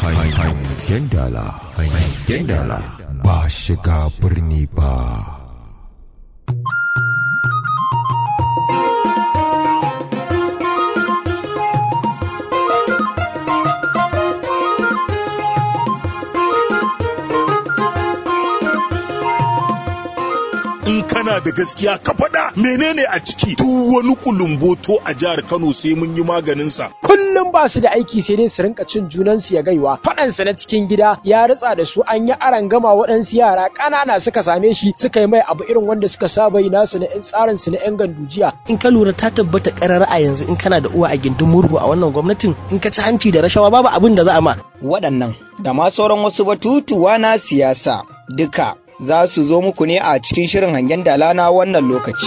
Hangen dala, hangen dala ba shiga birni ba. in kana da gaskiya ka faɗa menene a ciki duk wani kulumboto a jihar Kano sai mun yi maganin sa kullum ba su da aiki sai dai su rinka cin junansu ya gaiwa faɗansa na cikin gida ya ritsa da su an yi aran gama waɗansu yara ƙanana suka same shi suka yi mai abu irin wanda suka saba yi nasu na 'yan tsarin su na 'yan gandujiya in ka lura ta tabbata ƙarar a yanzu in kana da uwa a gindin murhu a wannan gwamnatin in ka ci hanci da rashawa babu abin da za a ma waɗannan da ma sauran wasu batutuwa na siyasa duka za su zo muku ne a cikin shirin hangen dala na wannan lokaci.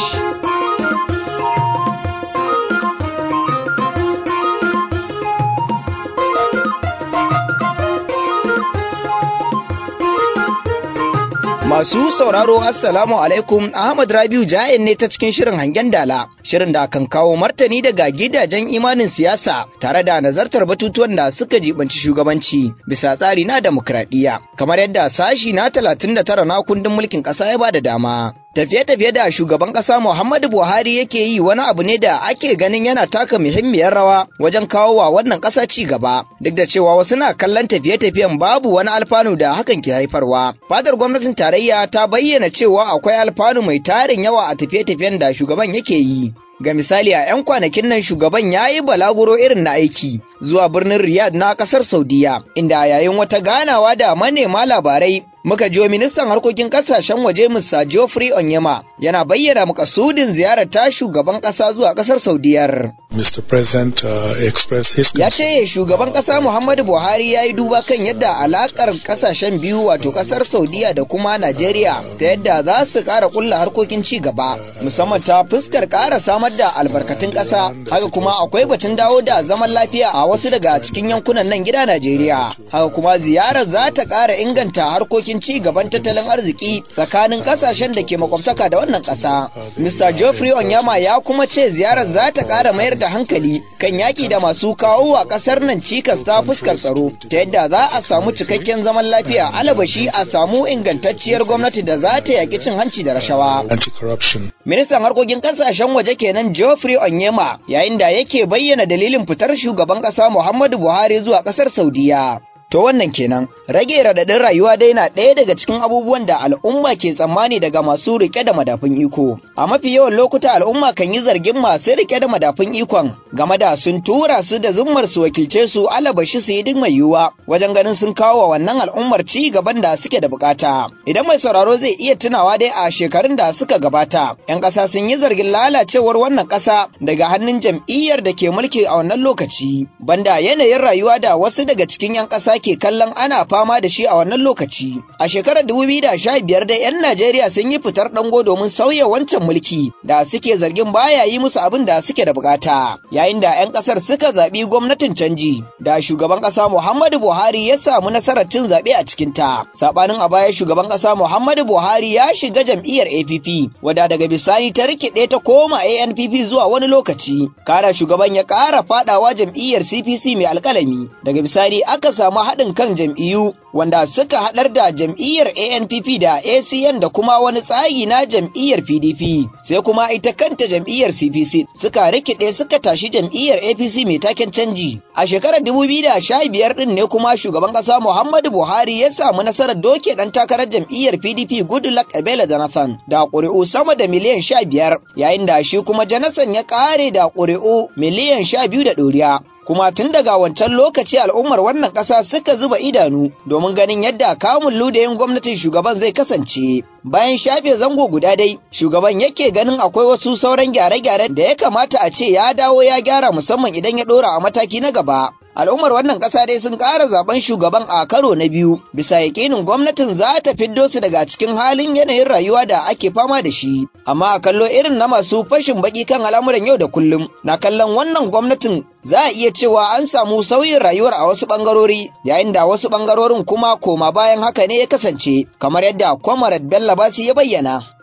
Masu sauraro Assalamu alaikum Ahmad Rabiu Jayen ne ta cikin shirin hangen dala, shirin da kan kawo martani daga gidajen imanin siyasa tare da nazartar batutuwan da suka jibanci shugabanci bisa tsari na demokradiyya, kamar yadda sashi na 39 na kundin mulkin ƙasa ya ba da dama. Tafiye-tafiye da shugaban ƙasa Muhammadu Buhari yake yi wani abu ne da ake ganin yana taka muhimmiyar rawa wajen kawo wa wannan ƙasa ci gaba, duk da cewa wasu na kallon tafiye-tafiyen babu wani alfanu da hakan ke haifarwa. Fadar gwamnatin tarayya ta bayyana cewa akwai alfanu mai tarin yawa a tafiye-tafiyen da shugaban yake yi. Ga misali a 'yan kwanakin nan shugaban ya yi balaguro irin na aiki zuwa birnin Riyadh na ƙasar Saudiya, inda yayin wata ganawa da manema labarai muka jiyo ministan harkokin kasashen waje Mr. Geoffrey Onyema yana bayyana makasudin ziyarar ta shugaban kasa zuwa kasar Saudiyar. Mr. President uh, expressed his Ya ce shugaban kasa Muhammadu Buhari ya yi duba kan yadda alakar kasashen biyu wato kasar Saudiya da kuma Najeriya ta yadda za su kara kulla harkokin ci gaba musamman ta fuskar kara samar da albarkatun kasa haka kuma akwai batun dawo da zaman lafiya a wasu daga cikin yankunan nan gida Najeriya haka kuma ziyarar za ta kara inganta harkokin ci gaban tattalin arziki tsakanin kasashen da ke makwabtaka da wannan ƙasa. Mr. Geoffrey Onyama ya kuma ce ziyarar za ta ƙara mayar da hankali kan yaƙi da masu kawo wa ƙasar nan cikas ta fuskar tsaro ta yadda za a samu cikakken zaman lafiya alabashi a samu ingantacciyar gwamnati da za ta yaƙi cin hanci da rashawa. Ministan harkokin ƙasashen waje kenan Geoffrey Onyema yayin da yake bayyana dalilin fitar shugaban ƙasa Muhammadu Buhari zuwa ƙasar Saudiya. To wannan kenan, rage raɗaɗin rayuwa dai na ɗaya daga cikin abubuwan da al'umma ke tsammani daga masu riƙe da madafun iko. A mafi yawan lokuta al'umma kan yi zargin masu riƙe da madafun ikon game da sun tura su da zummar su wakilce su alabashi su yi duk mai yiwuwa wajen ganin sun kawo wa wannan al'ummar ci gaban da suke da bukata. Idan mai sauraro zai iya tunawa dai a shekarun da suka gabata, 'yan ƙasa sun yi zargin lalacewar wannan ƙasa daga hannun jam'iyyar da ke mulki a wannan lokaci. Banda yanayin rayuwa da wasu daga cikin 'yan ƙasa ke kallon ana fama da shi a wannan lokaci. A shekarar 2015 dai 'yan Najeriya sun yi fitar dango domin sauya wancan mulki da suke zargin baya yi musu abin da suke da bukata. Yayin da 'yan kasar suka zaɓi gwamnatin canji da shugaban ƙasa Muhammadu Buhari ya samu nasarar cin zaɓe a cikinta. Saɓanin a baya shugaban ƙasa Muhammadu Buhari ya shiga jam'iyyar APP wadda daga bisani ta rikide ta koma ANPP zuwa wani lokaci. Kana shugaban ya ƙara faɗawa jam'iyyar CPC mai alƙalami. Daga bisani aka samu haɗin kan jam'iyyu wanda suka haɗar da jam'iyyar ANPP da ACN da kuma wani tsagi na jam'iyyar PDP sai kuma ita kanta jam'iyyar CPC suka rikide suka tashi jam'iyyar APC mai taken canji a shekarar 2015 din ne kuma shugaban ƙasa Muhammadu Buhari ya samu nasarar doke ɗan takarar jam'iyyar PDP Goodluck Ebele Jonathan da ƙuri'u sama da miliyan 15 yayin da shi kuma Jonathan ya ƙare da ƙuri'u miliyan 12 da ɗoriya kuma tun daga wancan lokaci al'ummar wannan ƙasa suka zuba idanu domin ganin yadda kamun ludayin gwamnatin shugaban zai kasance bayan shafe zango guda dai shugaban yake ganin akwai wasu sauran gyare-gyare da ya kamata a ce ya dawo ya gyara musamman idan ya ɗora a mataki na gaba al'ummar wannan ƙasa dai sun ƙara zaben shugaban a karo na biyu bisa yaƙinin gwamnatin za ta fiddo su daga cikin halin yanayin rayuwa da ake fama da shi amma a kallo irin na masu fashin baki kan al'amuran yau da kullum na kallon wannan gwamnatin za a iya cewa an samu sauyin rayuwar a wasu ɓangarori yayin da wasu ɓangarorin kuma koma bayan haka ne ya kasance kamar yadda Comrade Bello Basi ya bayyana.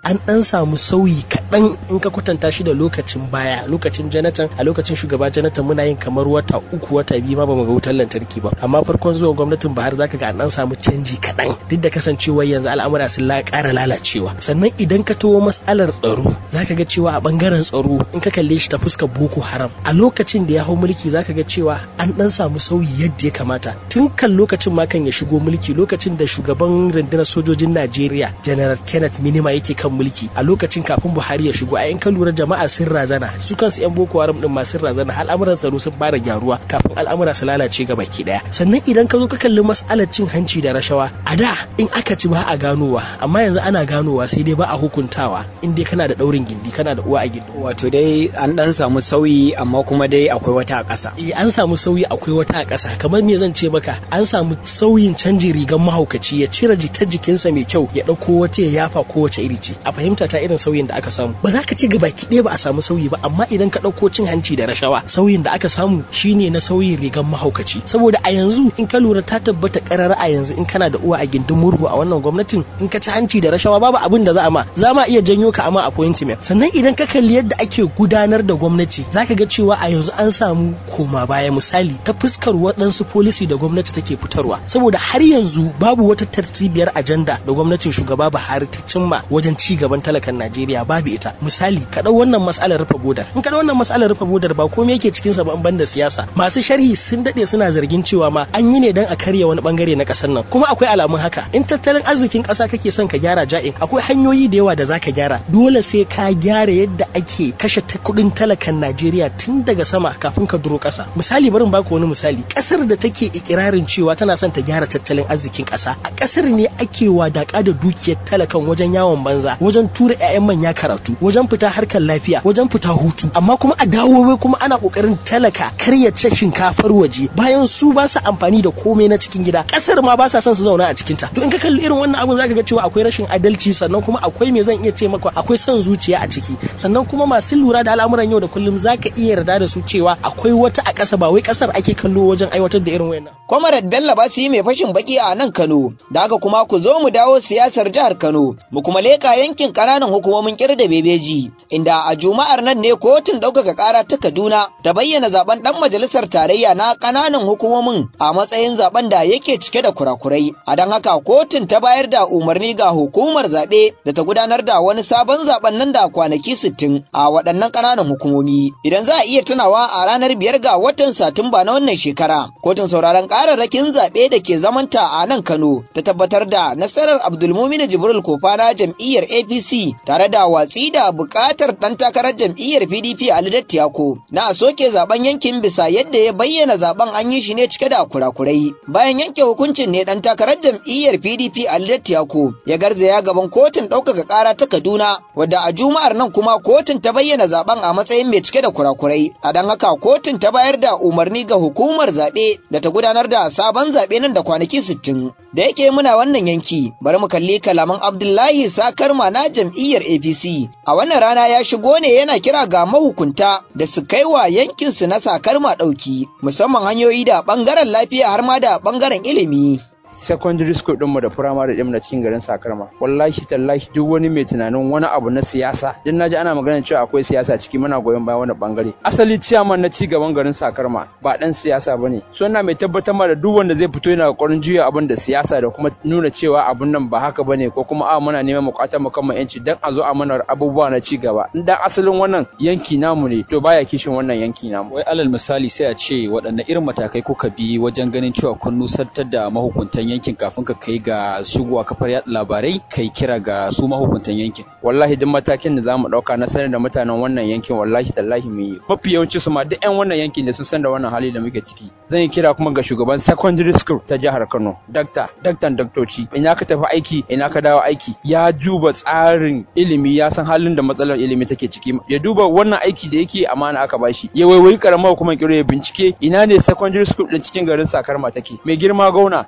an dan samu sauyi kaɗan in ka kwatanta shi da lokacin baya lokacin Jonathan a lokacin shugaba Jonathan muna yin kamar wata uku wata biyu ma bamu ga wutar lantarki ba amma farkon zuwa gwamnatin Buhari zaka ga an dan samu canji kaɗan duk da kasancewar yanzu al'amura sun ƙara lalacewa sannan idan ka tawo matsalar tsaro zaka ga cewa a bangaren tsaro in ka kalle shi ta fuskar Boko Haram a lokacin da ya hau mulki zaka ga cewa an dan samu sauyi yadda ya kamata tun kan lokacin ma kan ya shigo mulki lokacin da shugaban rundunar sojojin Najeriya General Kenneth Minima yake kan mulki a lokacin kafin Buhari ya shigo a in ka lura jama'a sun razana su kansu yan Boko Haram din ma sun razana al'amuran tsaro sun fara gyaruwa kafin al'amura su lalace ga baki daya sannan idan ka zo ka kalli mas'alar cin hanci da rashawa a da in aka ci ba a ganowa amma yanzu ana ganowa sai dai ba a hukuntawa in dai kana da daurin gindi kana da uwa a gindi wato dai an dan samu sauyi amma kuma dai akwai wata a ƙasa eh an samu sauyi akwai wata a ƙasa kamar me zan ce maka an samu sauyin canjin rigan mahaukaci ya cire jita jikinsa mai kyau ya ɗauko wata ya yafa kowace iri ce a fahimta ta irin sauyin da aka samu ba za ka ci gaba ki ba a samu sauyi ba amma idan ka ɗauko cin hanci da rashawa sauyin da aka samu shine na sauyin rigan mahaukaci saboda a yanzu in ka lura ta tabbata ƙarara a yanzu in kana da uwa a gindin murhu a wannan gwamnatin in ka ci hanci da rashawa babu abin da za a ma za ma iya janyo ka ama appointment sannan idan ka kalli yadda ake gudanar da gwamnati zaka ga cewa a yanzu an samu koma baya misali ta fuskar waɗansu policy da gwamnati take fitarwa saboda har yanzu babu wata tartibiyar ajanda da gwamnatin shugaba Buhari ta cimma wajen ci gaban talakan Najeriya babu ita misali ka ɗau wannan matsalar rufe bodar in ka ɗau wannan matsalar rufe bodar ba komai yake cikin sa ba ban da siyasa masu sharhi sun dade suna zargin cewa ma an yi ne dan a karya wani bangare na ƙasar nan kuma akwai alamun haka in tattalin arzikin ƙasa kake son ka gyara ja'in akwai hanyoyi da yawa da zaka gyara dole sai ka gyara yadda ake kashe kuɗin talakan Najeriya tun daga sama kafin ka duro ƙasa misali barin baku wani misali ƙasar da take ikirarin cewa tana son ta gyara tattalin arzikin ƙasa a ƙasar ne ake wadaƙa da dukiyar talakan wajen yawon banza wajen tura 'ya'yan manya karatu wajen fita harkar lafiya wajen fita hutu amma kuma a dawo wai kuma ana ƙoƙarin talaka karya ce shinkafar waje bayan su ba su amfani da komai na cikin gida ƙasar ma ba sa son su zauna a cikin ta to in ka kalli irin wannan abun zaka ga cewa akwai rashin adalci sannan kuma akwai me zan iya ce maka akwai son zuciya a ciki sannan kuma masu lura da al'amuran yau da kullum zaka iya yarda da su cewa akwai wata a ƙasa ba wai ƙasar ake kallo wajen aiwatar da irin wayannan Comrade Bello ba su yi mai fashin baki a nan Kano, da haka kuma ku zo mu dawo siyasar jihar Kano, mu kuma leƙa yankin ƙananan hukumomin ƙir da bebeji, inda a Juma'ar nan ne kotun ɗaukaka ƙara ta Kaduna ta bayyana zaben ɗan majalisar tarayya na ƙananan hukumomin a matsayin zaben da yake cike da kurakurai. A don haka kotun ta bayar da umarni ga hukumar zaɓe da ta gudanar da wani sabon zaben nan da kwanaki sittin a waɗannan ƙananan hukumomi. Idan za a iya tunawa a ranar biyar ga watan Satumba na wannan shekara, kotun sauraron kararrakin zaɓe da ke zamanta a nan Kano ta tabbatar da nasarar Abdulmumin Jibril Kofa na jam'iyyar APC tare da watsi da buƙatar ɗan takarar jam'iyyar PDP Ali Dattiyako na a soke zaben yankin bisa yadda ya bayyana zaben an yi shi ne cike da kurakurai. Bayan yanke hukuncin ne ɗan takarar jam'iyyar PDP Ali Dattiyako ya garzaya gaban kotun ɗaukaka ƙara ta Kaduna wadda a Juma'ar nan kuma kotun ta bayyana zaben a matsayin mai cike da kurakurai. A don haka kotun ta bayar da umarni ga hukumar zaɓe da ta gudanar da sabon zaɓe nan da kwanaki sittin. Da yake muna wannan yanki, bari mu kalli kalaman Abdullahi Sakarma na jam'iyyar APC. A wannan rana ya shigo ne yana kira ga mahukunta da su kai wa yankinsu na Sakarma ɗauki, musamman hanyoyi da ɓangaren lafiya har ma da ɓangaren ilimi. secondary school ɗinmu da primary ɗinmu na cikin garin Sakarma. Wallahi tallahi duk wani mai tunanin wani abu na siyasa. Din naji ana magana cewa akwai siyasa ciki muna goyon bayan wani bangare. Asali ciyaman na ci gaban garin Sakarma ba dan siyasa bane. So ina mai tabbatar ma da duk wanda zai fito yana kokarin juya abin da siyasa da kuma nuna cewa abun nan ba haka bane ko kuma a muna neman bukatar mu kan yanci dan a zo a mana abubuwa na ci gaba. Dan asalin wannan yanki namu ne to baya kishin wannan yanki namu. Wai alal misali sai a ce waɗanne irin matakai kuka bi wajen ganin cewa kun nusantar da mahukuntan yankin kafin ka kai ga shigowa kafar yaɗa labarai kai kira ga su mahukuntan yankin. Wallahi duk matakin da zamu ɗauka na sanar da mutanen wannan yankin wallahi tallahi mu yi. Mafi yawanci su ma duk 'yan wannan yankin da sun san da wannan hali da muke ciki. Zan yi kira kuma ga shugaban secondary school ta jihar Kano, dakta, daktan daktoci. Ina ka tafi aiki, ina ka dawo aiki. Ya duba tsarin ilimi, ya san halin da matsalar ilimi take ciki. Ya duba wannan aiki da yake amana aka bashi. Ya waiwayi karamar hukumar kiro ya bincike ina ne secondary school din cikin garin Sakarma take. Mai girma gauna, mai girma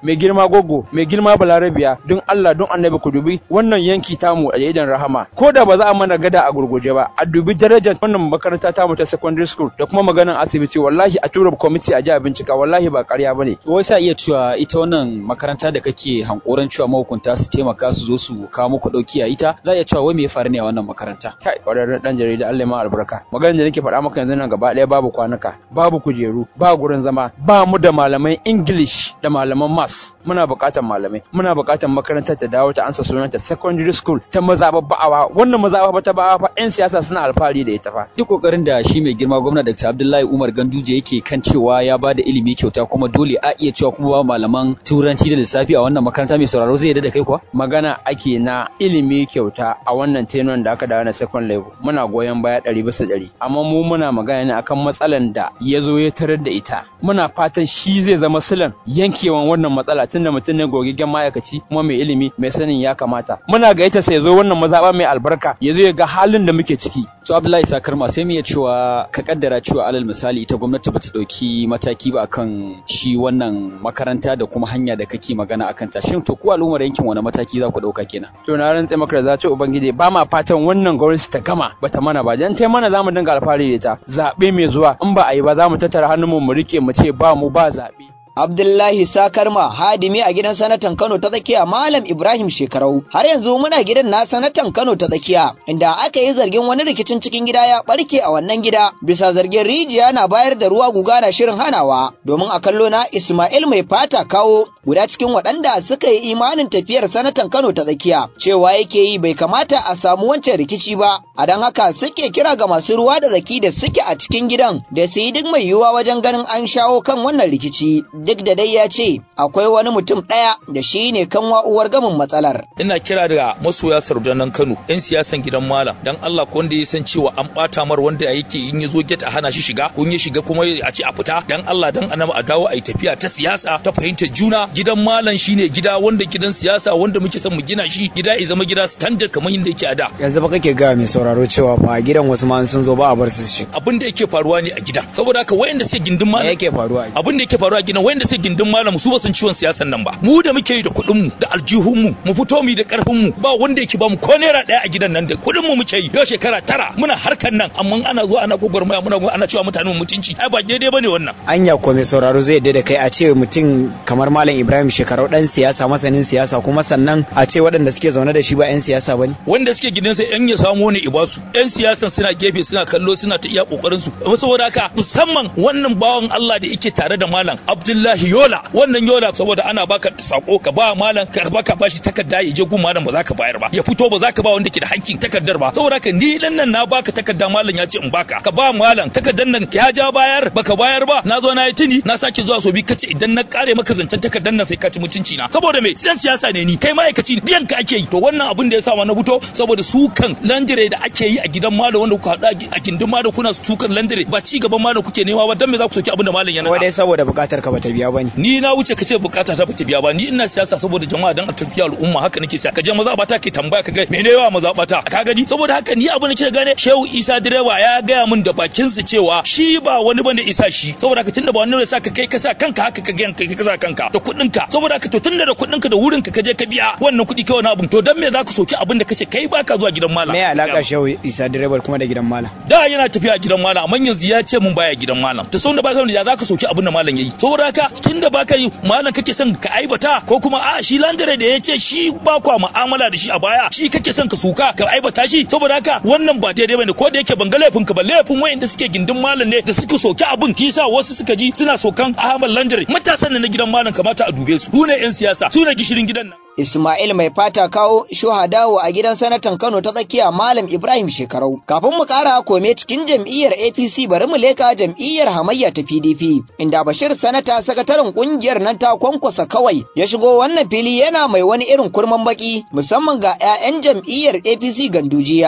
girma gogo mai girma balarabiya don Allah don annabi ku dubi wannan yanki tamu a idan rahama ko da ba za a mana gada a gurguje ba a dubi darajar wannan makaranta tamu ta secondary school da kuma maganan asibiti wallahi a tura kwamiti a ji a bincika wallahi ba ƙarya bane wai sa iya cewa ita wannan makaranta da kake hankoran cewa mahukunta su taimaka su zo su kawo muku dauki a ita za iya cewa wai me ya faru ne a wannan makaranta kai kwararren dan jarida Allah ma albarka maganar da nake faɗa maka yanzu nan gaba ɗaya babu kwanuka babu kujeru ba gurin zama ba mu da malaman English da malaman Maths muna buƙatar malamai muna buƙatar makarantar ta dawo ta ansa sunanta secondary school ta mazaɓar ba'awa wannan mazaɓa ta ba'awa fa 'yan siyasa suna alfahari da ita fa duk kokarin da shi mai girma gwamna Dr. Abdullahi Umar Ganduje yake kan cewa ya ba da ilimi kyauta kuma dole a iya cewa kuma ba malaman turanci da lissafi a wannan makaranta mai sauraro zai yarda da kai kuwa magana ake na ilimi kyauta a wannan tenon da aka dawo na second level muna goyon baya ɗari bisa ɗari amma mu muna magana ne akan matsalan da ya zo ya tarar da ita muna fatan shi zai zama silan yankewan wannan matsala tunda mutum ne gogaggen ma'aikaci kuma mai ilimi mai sanin ya kamata muna gaita sai zo wannan mazaɓa mai albarka ya zo ya ga halin da muke ciki to Abdullahi Sakarma sai mu iya cewa ka kaddara cewa alal misali ita gwamnati bata dauki mataki ba akan shi wannan makaranta da kuma hanya da kake magana akan ta shin to ku al'ummar yankin wani mataki za ku dauka kenan to na rantse maka da zace ubangiji ba ma fatan wannan gwamnati ta gama bata mana ba dan tai mana zamu dinga alfahari da ita zabe mai zuwa in ba a yi ba za mu tattara hannunmu mu rike mu ce ba mu ba zabe Abdullahi Sakarma hadimi a gidan sanatan Kano ta tsakiya Malam Ibrahim Shekarau har yanzu muna gidan na sanatan Kano ta tsakiya inda aka yi zargin wani rikicin cikin gida ya barke a wannan gida bisa zargin rijiya na bayar da ruwa guga na shirin hanawa domin a kallo na Ismail mai fata kawo guda cikin waɗanda suka yi imanin tafiyar sanatan Kano ta tsakiya cewa yake yi bai kamata a samu wancan rikici ba a don haka suke kira ga masu ruwa da zaki da suke a cikin gidan da su yi duk mai yiwuwa wajen ganin an shawo kan wannan rikici duk da dai ya ce akwai wani mutum ɗaya da shi ne kan uwar gamin matsalar. Ina kira da masoya sardanan Kano, 'yan siyasan gidan Malam, dan Allah ko wanda ya san cewa an ɓata mar wanda yake in ya zo get a hana shi shiga, kun ya shiga kuma a ce a fita, dan Allah dan annabi a dawo a yi tafiya ta siyasa ta fahimtar juna. Gidan Malam shine gida wanda gidan siyasa wanda muke son mu gina shi, gida ya zama gida standard kamar yadda yake a da. Yanzu ba kake ga mai sauraro cewa fa gidan wasu ma sun zo ba a bar su shi. Abin da yake faruwa ne a gidan. Saboda haka wayanda suke gindin Malam. yake faruwa? Abin da yake faruwa a gidan wayanda suke gindin malam su ba san ciwon siyasan nan ba mu da muke yi da kuɗin mu da aljihun mu mu fito mu da karfin mu ba wanda yake ba mu ko naira ɗaya a gidan nan da kuɗin mu muke yi yau shekara tara muna harkan nan amma ana zuwa ana gwagwarmaya muna ana cewa mutane mutunci ai ba daidai bane wannan anya ko mai sauraro zai yadda da kai a ce mutum kamar malam Ibrahim shekarau dan siyasa masanin siyasa kuma sannan a ce waɗanda suke zaune da shi ba 'yan siyasa bane wanda suke gidansa yan ya samu ne ibasu yan siyasan suna gefe suna kallo suna ta iya kokarin su saboda haka musamman wannan bawan Allah da yake tare da malam Abdullahi Yola wannan yola saboda ana baka sako ka ba malam ka baka bashi takarda ya je gun malam ba za ka bayar ba ya fito ba za ka ba wanda ke da hakkin takardar ba saboda ka ni dan nan na baka takarda malam ya ce in baka ka ba malam takardar nan ya ja bayar baka bayar ba na zo na yi tuni na sake zuwa so bi kace idan na kare maka zancen takardar nan sai ka ci mutunci na saboda me siyan siyasa ne ni kai ma'aikaci biyan ka ake yi to wannan abin da ya sa ma na fito saboda su kan landire da ake yi a gidan malam wanda kuka hada a gindin malam kuna sukan landire ba ci gaban malam kuke nema ba dan me za ku soki abin da malam yana wadai saboda bukatar ka bata biya bane ni na wuce kace bukata ta bata biya ba ni ina siyasa saboda jama'a dan a tafiya al'umma haka nake siya kaje maza bata ke tambaya ka ga mene yawa maza bata ka gani saboda haka ni abin da kike gane Shehu Isa direba ya gaya min da bakin sa cewa shi ba wani bane isa shi saboda haka tunda ba wani ne sa ka kai ka sa kanka haka ka ga kai ka sa kanka da kuɗin ka saboda haka to tunda da kuɗin ka da wurin ka kaje ka biya wannan kuɗi kai wani abun to dan me zaka soki abin da kace kai baka zuwa gidan malam me alaka Shehu Isa direbar kuma da gidan malam da yana tafiya gidan malam amma yanzu ya ce mun baya gidan malam to saboda baka da zaka soki abin da malam yayi saboda haka tunda baka yi malam kake son ka aibata ko kuma a shi landare da ya ce shi ba kwa mu'amala da shi a baya shi kake son ka suka ka aibata shi saboda haka wannan ba daidai bane ko da yake ban ga laifin ka ba laifin wayanda suke gindin malam ne da suka soki abin kisa wasu suka ji suna sokan Ahmad Landare matasan na gidan malam kamata a dube su su ne yan siyasa su ne gishirin gidan nan Ismail mai fata kawo shuhadawo a gidan sanatan Kano ta tsakiya Malam Ibrahim Shekarau. Kafin mu kara kome cikin jam'iyyar APC bari mu leka jam'iyyar hamayya ta PDP inda Bashir sanata sakataren kungiyar nan ta kwankwasa kawai ya shigo wannan fili yana mai wani irin kurman baki musamman ga 'ya'yan jam'iyyar APC gandujiya.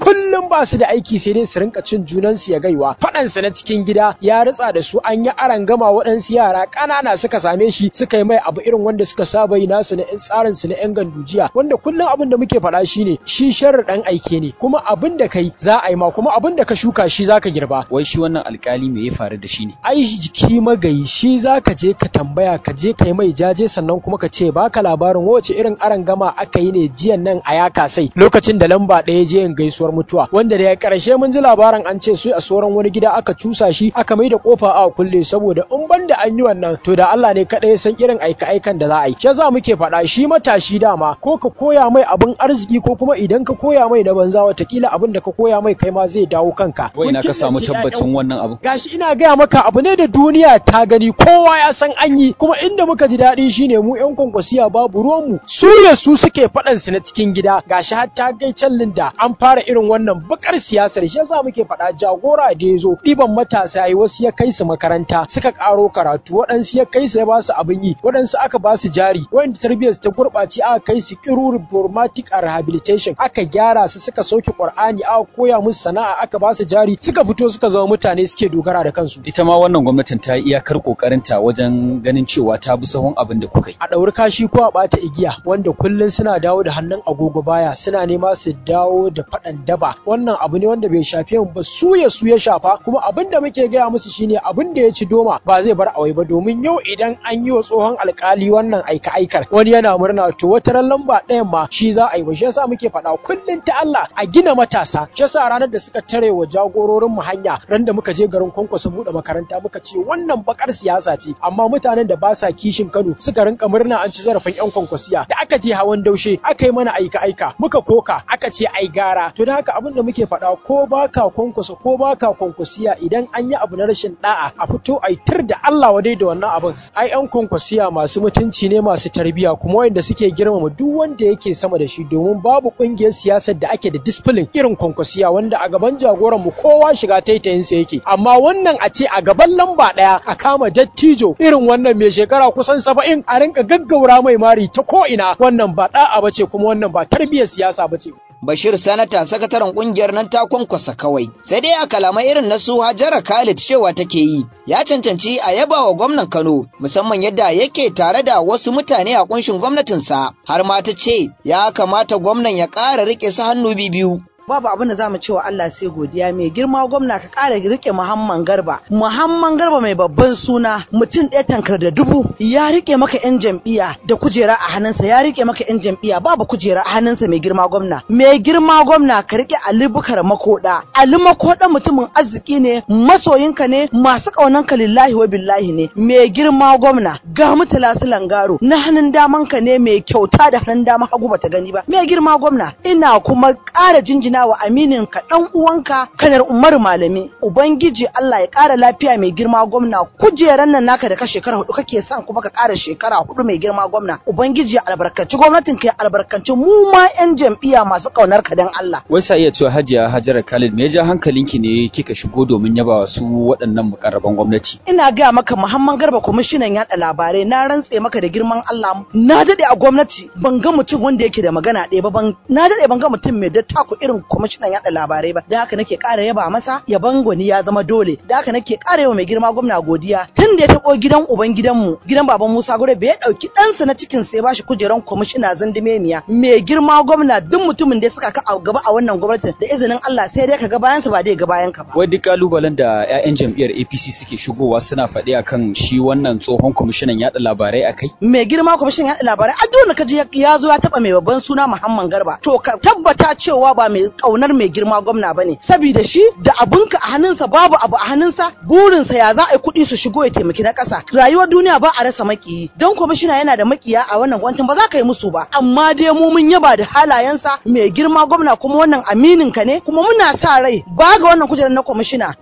kullum ba su da aiki sai dai su rinka cin junansu ya gaiwa faɗansa na cikin gida ya ritsa da su an yi aran gama waɗansu yara ƙanana suka same shi suka yi mai abu irin wanda suka saba yi nasu na 'yan tsarin su na 'yan gandujiya wanda kullum abin da muke faɗa shine shi sharri ɗan aike ne kuma abin da kai za a yi ma kuma abin da ka shuka shi zaka girba wai shi wannan alkali me ya faru da shi ne ai jiki magayi shi zaka je ka tambaya ka je ka yi mai jaje sannan kuma ka ce baka labarin wace irin aran gama aka yi ne jiyan nan a yaka sai lokacin da lamba ɗaya je yin gaisuwar mutuwa wanda da ya karshe mun ji labarin an ce su a sauran wani gida aka cusa shi aka mai da kofa a kulle saboda in ban da an yi wannan to da Allah ne kaɗai san irin aika aikan da za a yi shi yasa muke faɗa shi matashi dama ko ka koya mai abin arziki ko kuma idan ka koya mai na banza watakila abin da ka koya mai kai ma zai dawo kanka wai ina ka samu tabbacin wannan abu gashi ina gaya maka abu ne da duniya ta gani kowa ya san an yi kuma inda muka ji daɗi shine mu yan kwankwasiya babu ruwanmu su ne su suke faɗan su na cikin gida gashi har ta gai callin da an fara irin wannan bakar siyasar shi yasa muke faɗa jagora da ya zo ɗiban matasa yi wasu ya kai su makaranta suka ƙaro karatu waɗansu ya kai su ya ba su abin yi waɗansu aka ba su jari wanda tarbiyyar ta gurɓace aka kai su kiru reformatic a rehabilitation aka gyara su suka sauke qur'ani aka koya musu sana'a aka ba su jari suka fito suka zama mutane suke dogara da kansu ita ma wannan gwamnatin ta yi iyakar kokarinta wajen ganin cewa ta bi sahun abin da kuka yi a ɗauri kashi ko a ɓata igiya wanda kullum suna dawo da hannun agogo baya suna nema su dawo da faɗan daba wannan abu ne wanda bai shafe mu ba su ya su ya shafa kuma abin da muke gaya musu shine abin da ya ci doma ba zai bar awai ba domin yau idan an yi wa tsohon alkali wannan aika aikar wani yana murna to wata ran lamba ɗayan ma shi za a yi ba shi yasa muke faɗa kullum ta Allah a gina matasa shi yasa ranar da suka tare wa jagororin mu hanya ran da muka je garin kwankwaso buɗe makaranta muka ce wannan bakar siyasa ce amma mutanen da ba sa kishin Kano suka rinka murna an ci zarafin yan kwankwasiya da aka je hawan daushe aka yi mana aika aika muka koka aka ce ai gara to da haka abin da muke faɗa ko baka kwankwasa ko baka kwankwasiya idan an yi abu na rashin da'a a fito ai tir da Allah wadai da wannan abin ai yan kwankwasiya masu mutunci ne masu tarbiya kuma wanda suke girmama duk wanda yake sama da shi domin babu kungiyar siyasar da ake da discipline irin kwankwasiya wanda a gaban jagoran mu kowa shiga taitayin sa yake amma wannan a ce a gaban lamba daya a kama dattijo irin wannan mai shekara kusan saba'in a rinka gaggaura mai mari ta ko ina wannan ba da'a bace kuma wannan ba tarbiyyar siyasa bace Bashir Sanata sakataren kungiyar nan ta kwankwasa kawai. Sai dai a kalamai irin na su Hajara Khalid cewa take yi, ya cancanci a yaba wa gwamnan Kano musamman yadda yake tare da wasu mutane a kunshin gwamnatinsa. Har ma ta ce ya kamata gwamnan ya ƙara riƙe su hannu biyu. babu abin da zamu cewa Allah sai godiya mai girma gwamna ka ƙara rike Muhammad Garba Muhammad Garba mai babban suna mutum ɗaya tankar da dubu ya rike maka yan jam'iyya da kujera a hannunsa ya rike maka yan jam'iyya babu kujera a hannunsa mai girma gwamna mai girma gwamna ka rike Ali Bukar Makoda Ali Makoda mutumin arziki ne masoyinka ne masu ƙaunanka lillahi wa billahi ne mai girma gwamna ga mutala langaro na hannun damanka ne mai kyauta da hannun dama hagu bata gani ba mai girma gwamna ina kuma ƙara jinjina wa aminin ka dan uwanka kanar Umaru Malami ubangiji Allah ya ƙara lafiya mai girma gwamna kujeran nan naka da ka shekara hudu kake son kuma ka ƙara shekara hudu mai girma gwamna ubangiji ya albarkaci gwamnatin ka ya albarkaci mu ma yan jam'iyya masu ƙaunar ka dan Allah wai sa iya cewa Hajiya Hajara Khalid me ya ja hankalinki ne kika shigo domin yaba wa su waɗannan mukarraban gwamnati ina ga maka Muhammad Garba kwamishinan yaɗa labarai na rantse maka da girman Allah na dade a gwamnati ban ga mutum wanda yake da magana ɗaya ba ban na dade ban ga mutum mai dattako irin kwamishinan yaɗa labarai ba da haka nake ƙara yaba masa yaban gwani ya zama dole da haka nake ƙara yawa mai girma gwamna godiya tun da ya taɓo gidan uban gidanmu gidan baban Musa Gure bai ɗauki ɗansa na cikin sai bashi kujeran kwamishina zandimemiya mai girma gwamna duk mutumin da suka ka a gaba a wannan gwamnatin da izinin Allah sai dai ka ga bayansa ba dai ga bayan ka ba wai duk kalubalen da 'ya'yan jam'iyyar APC suke shigowa suna faɗi akan shi wannan tsohon kwamishinan yaɗa labarai akai mai girma kwamishinan yaɗa labarai a dole ka ji ya zo ya taɓa mai babban suna Muhammad Garba to ka tabbata cewa ba mai kaunar mai girma gwamna bane saboda shi da abunka a hannunsa babu abu a hannunsa burinsa ya za a yi kuɗi su shigo ya taimaki na ƙasa rayuwar duniya ba a rasa makiyi don kwamishina yana da makiya a wannan gwamnatin ba za ka yi musu ba amma dai mu mun yaba da halayensa mai girma gwamna kuma wannan aminin ka ne kuma muna sa rai ba ga wannan kujerar na kwamishina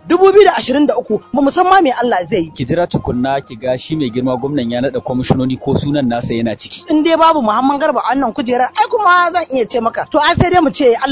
2023 ba mu san ma me Allah zai yi ki jira tukunna ki ga shi mai girma gwamnan ya naɗa kwamishinoni ko sunan nasa yana ciki in dai babu Muhammad Garba a wannan kujerar ai kuma zan iya ce maka to ai sai dai mu ce Allah ubangiji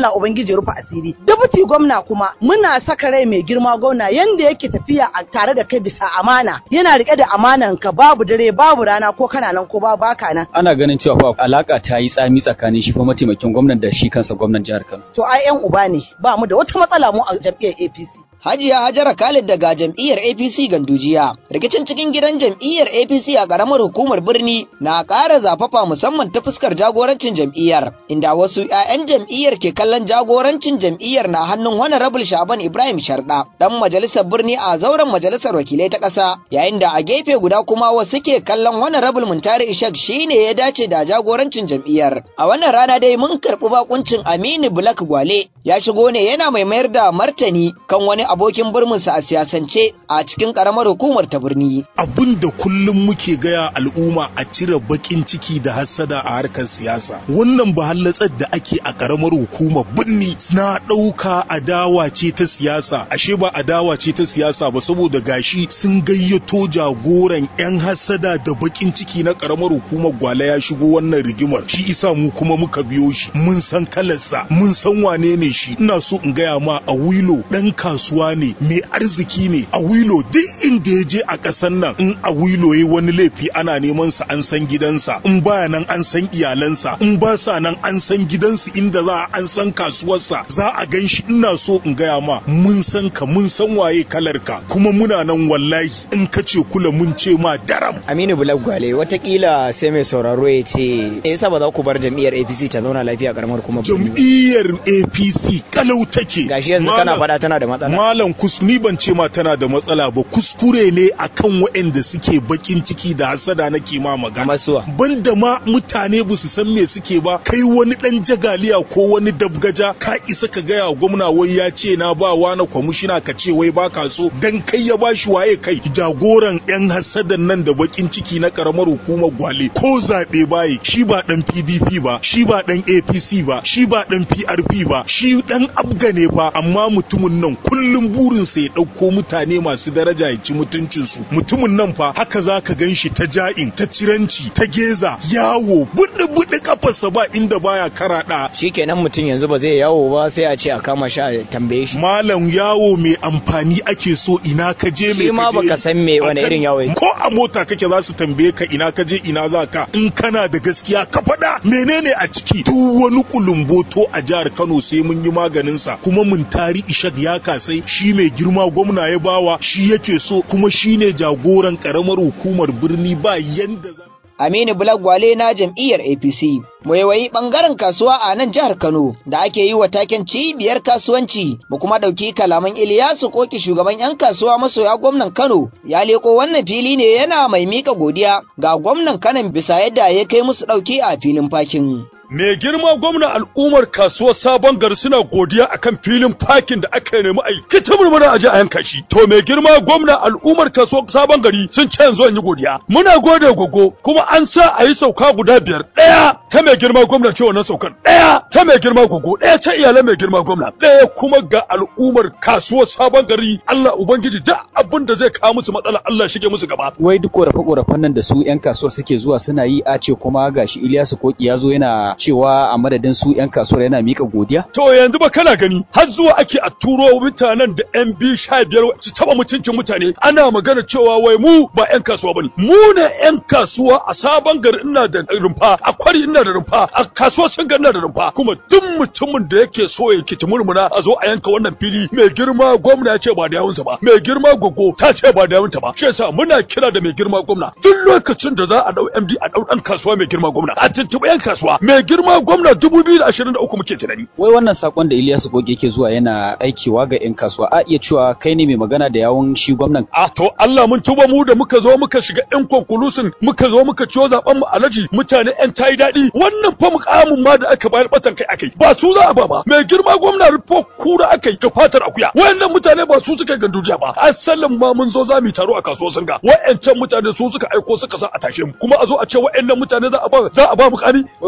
ubangiji rufa asiri dabuti gwamna kuma muna saka rai mai girma gwamna yanda yake tafiya a tare da kai bisa amana yana rike da amanan ka babu dare babu rana ko kana nan ko ba baka nan ana ganin cewa fa alaka ta yi tsami tsakanin shi fa mataimakin gwamnan da shi kansa gwamnan jihar Kano to ai yan uba ne ba mu da wata matsala mu a jam'iyyar APC Hajiya Hajara Khalid daga jam'iyyar APC Gandujiya. Rikicin cikin gidan jam'iyyar APC a ƙaramar hukumar birni na ƙara zafafa musamman ta fuskar jagorancin jam'iyyar, inda wasu 'ya'yan jam'iyyar ke kallon jagorancin jam'iyyar na hannun Honorable Shaban Ibrahim Sharda, ɗan majalisar birni a zauren majalisar wakilai ta ƙasa, yayin da a gefe guda kuma wasu ke kallon Honorable Muntari Ishak shine ya dace da jagorancin jam'iyyar. A wannan rana dai mun karɓi bakuncin Aminu Black Gwale, ya shigo ne yana mai mayar da martani kan wani abokin birminsa a siyasance a cikin karamar hukumar ta birni. Abin da kullum muke gaya al'umma a cire bakin ciki da hassada a harkar siyasa. Wannan bahallatsar da ake a karamar hukumar birni na ɗauka adawa ce ta siyasa, ashe ba adawa ce ta siyasa ba saboda gashi sun gayyato jagoran 'yan hassada da bakin ciki na karamar hukumar gwale ya shigo wannan rigimar. Shi isa mu kuma muka biyo shi, mun san kalarsa, mun san wane ne shi. Ina so in gaya ma a wilo ɗan kasuwa ne mai arziki ne a wilo duk inda ya je a ƙasar nan in a wilo ya wani laifi ana neman sa an san gidansa in baya nan an san iyalansa in ba sa nan an san gidansu inda za a an san kasuwarsa za a gan shi ina so in gaya ma mun san ka mun san waye kalar ka kuma muna nan wallahi in ka ce kula mun ce ma daram Aminu Bulag Gwale watakila sai mai sauraro ya ce me yasa ba za ku bar jam'iyyar APC ta zauna lafiya karamar kuma jam'iyyar APC kalau take gashi yanzu kana faɗa tana da matsala malam kus ni ban ce ma tana da matsala ba kuskure ne akan waɗanda suke bakin ciki da hasada nake ma magana masuwa banda ma mutane ba su san me suke ba kai wani dan jagaliya ko wani dabgaja ka isa ka gaya gwamna wai ya ce na ba wa na kwamishina ka ce wai baka so dan kai ya bashi waye kai jagoran yan hasadan nan da bakin ciki na karamar hukumar gwale ko zabe baye shi ba dan PDP ba shi ba dan APC ba shi ba dan PRP ba shi dan abga ne fa amma mutumin nan kullum burinsa ya ɗauko mutane masu daraja ya ci mutuncinsu mutumin nan fa haka za ka gan shi ta ja'in ta ciranci ta geza yawo buɗe buɗe kafarsa ba inda baya karaɗa shikenan mutum yanzu ba zai yawo ba sai a ce a kama shi a tambaye shi malam yawo mai amfani ake so ina ka je shi ma baka san me wani irin yawo ko a mota kake za su tambaye ka ina ka je ina za ka in kana da gaskiya ka faɗa menene a ciki duk wani kulumboto a jihar Kano sai mun yi maganin sa kuma mun tari Ishak ya kasai shi mai girma gwamna ya bawa shi yake so kuma shine jagoran karamar hukumar birni ba yanda za Aminu Bulagwale na jam'iyyar APC. Waiwayi ɓangaren kasuwa a nan jihar Kano da ake yi wa taken cibiyar kasuwanci mu kuma ɗauki kalaman Iliyasu Koki shugaban 'yan kasuwa masoya gwamnan Kano ya leko wannan fili ne yana mai mika godiya ga gwamnan Kano bisa yadda ya kai musu ɗauki a filin fakin. Mai girma gwamna al'ummar kasuwar sabon gari suna godiya akan filin fakin da aka nemi a yi ta murmura a ji a yanka shi. To mai girma gwamna al'ummar kasuwar sabon gari sun ce yanzu an yi godiya. Muna gode gogo kuma an sa a yi sauka guda biyar. Ɗaya ta mai girma gwamna ce wannan saukar. Ɗaya ta mai girma gogo. Ɗaya ta iyalan mai girma gwamna. Ɗaya kuma ga al'ummar kasuwar sabon gari Allah Ubangiji da abin da zai kawo musu matsala Allah shige musu gaba. Wai duk korafe-korafen nan da su 'yan kasuwar suke zuwa suna yi a ce kuma gashi Iliyasu Koki ya zo yana cewa a madadin su 'yan kasuwar yana mika godiya? To yanzu ba kana gani har zuwa ake a turo mutanen da 'yan bi sha biyar su taba mutuncin mutane ana magana cewa wai mu ba 'yan kasuwa bane. Mu ne 'yan kasuwa a sabon gari ina da rumfa a kwari ina da rumfa a kasuwar sun ina da rumfa kuma duk mutumin da yake so ya kici murmuna a zo a yanka wannan fili mai girma gwamna ya ce ba da yawunsa ba mai girma gogo ta ce ba da yawunta ba shi yasa muna kira da mai girma gwamna duk lokacin da za a dau MD a dau dan kasuwa mai girma gwamna a tuntuɓi 'yan kasuwa mai girma gwamna 2023 muke tunani. Wai wannan sakon da Ilyasu Goge yake zuwa yana aikewa ga 'yan kasuwa a iya cewa kai ne mai magana da yawun shi gwamnan. A to Allah mun tuba mu da muka zo muka shiga 'yan konkulusin muka zo muka ciwo zaben mu alaji mutane 'yan tayi daɗi wannan fa mukamin ma da aka bayar batan kai akai ba su za a ba ba mai girma gwamna rufo kura akai ga fatar akuya wayannan mutane ba su suka gandujiya ba asalin ma mun zo za mu taro a kasuwar sanga wayancan mutane su suka aiko suka sa a tashe mu kuma a zo a ce wayannan mutane za a ba za a ba mukami wai wani mukami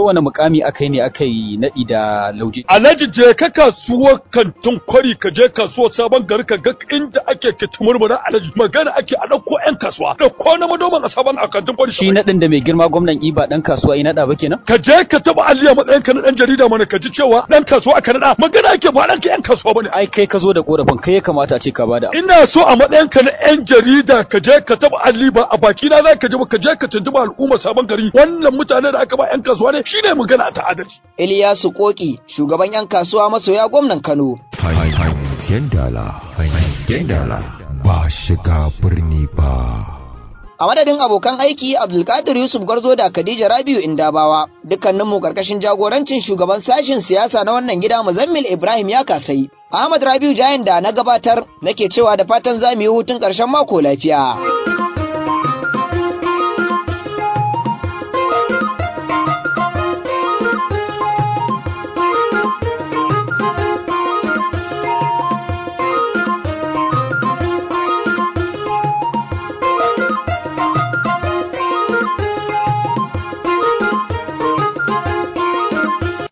mukami aka yi ne aka yi naɗi da lauje alhaji je ka kasuwar kantin kwari ka je kasuwar sabon gari ka ga inda ake kitimurmura alhaji magana ake a ɗauko 'yan kasuwa ɗauko na madoman a sabon a kantin kwari shi naɗin da mai girma gwamnan iba ɗan kasuwa ya naɗa ba kenan ka je ka taɓa alliya matsayin ka na ɗan jarida mana ka ji cewa ɗan kasuwa aka naɗa magana ake ba ɗan ka 'yan kasuwa bane ai kai ka zo da korafin kai ya kamata a ce ka bada ina so a matsayin ka na 'yan jarida ka je ka taɓa alli ba a baki na za ka je ba ka je ka tuntuɓa al'umma sabon gari wannan mutane da aka ba 'yan kasuwa ne shine magana ta adalci Iliyasu Koki shugaban 'yan kasuwa masoya gwamnan Kano Hangen dala, hangen dala, ba shiga birni ba. A madadin abokan aiki Abdulkadir Yusuf Garzo da Khadija Rabiu Indabawa dukkaninmu karkashin jagorancin shugaban sashen siyasa na wannan gida Muzammil Ibrahim ya kasai. Ahmad Rabiu Jayan da na gabatar nake cewa da fatan za mu yi hutun ƙarshen mako lafiya.